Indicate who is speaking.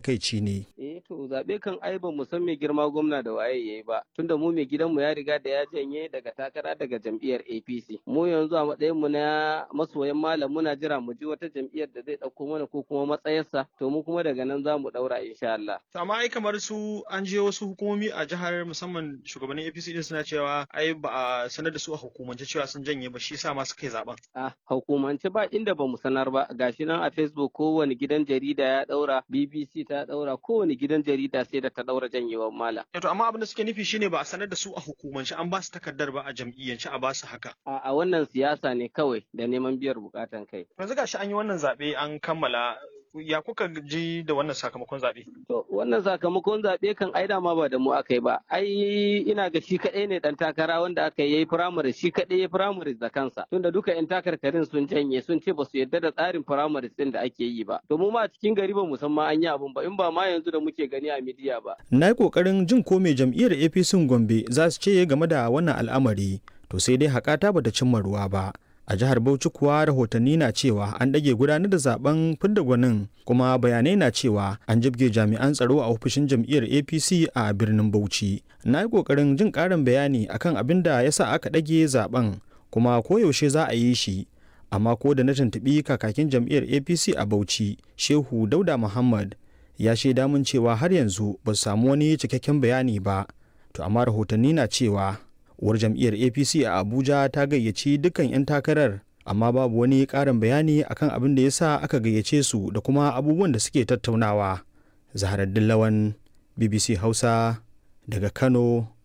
Speaker 1: takaici ne.
Speaker 2: Eh to zaɓe kan ai ba mu san mai girma gwamna da waye yayi ba tunda mu mai gidanmu ya riga da ya janye daga takara daga jam'iyyar APC. Mu yanzu a matsayin mu na masoyan malam muna jira mu ji wata jam'iyyar da zai ɗauko mana ko kuma matsayarsa to mu kuma daga nan za mu ɗaura insha Allah.
Speaker 3: amma ai kamar su an je wasu hukumomi a jihar musamman shugabannin APC din suna cewa ai ba a sanar da su a hukumance cewa sun janye ba shi yasa ma suka yi zaben.
Speaker 2: A hukumance ba inda ba mu sanar ba gashi nan a Facebook kowane gidan jarida ya ɗaura BBC ta ɗaura kowane gidan jarida sai da ta ɗaura janyewar malam.
Speaker 3: To amma abin da suke nufi shine ba a sanar da su a hukumance an ba su takardar ba a jam'iyyance a ba su haka.
Speaker 2: A wannan siyasa ne kawai da neman biyar bukatan kai.
Speaker 3: Yanzu gashi an yi wannan zaɓe an kammala ya kuka ji da wannan sakamakon zaɓe?
Speaker 2: To wannan sakamakon zaɓe kan ai dama ba da mu aka yi ba. Ai ina ga shi kaɗai ne ɗan takara wanda aka yi firamare shi kaɗai ya firamare da kansa. Tunda duka 'yan takarkarin sun janye sun ce ba su yarda da tsarin firamare ɗin da ake yi ba. To mu ma a cikin gari ba mu san ma an yi abun ba in ba ma yanzu da muke gani a midiya ba.
Speaker 1: Na yi ƙoƙarin jin ko mai jam'iyyar APC Gombe za su ce game da wannan al'amari. To sai dai haƙata bata cimma ruwa ba. a jihar bauchi kuwa rahotanni na cewa an ɗage gudanar da zaben fidda gwanin kuma bayanai na cewa an jibge jami'an tsaro a ofishin jam'iyyar apc a birnin bauchi na yi ƙoƙarin jin ƙarin bayani akan abin da ya sa aka ɗage zaben kuma koyaushe za a yi shi amma ko da na tuntuɓi kakakin jam'iyyar apc a bauchi shehu dauda muhammad ya shaida mun cewa har yanzu ba su samu wani cikakken bayani ba to amma rahotanni na cewa uwar jam'iyyar apc a abuja ta gayyaci dukkan 'yan takarar amma babu wani ƙarin bayani akan abin da ya sa aka gayyace su da kuma abubuwan da suke tattaunawa zaharaddin lawan bbc hausa daga kano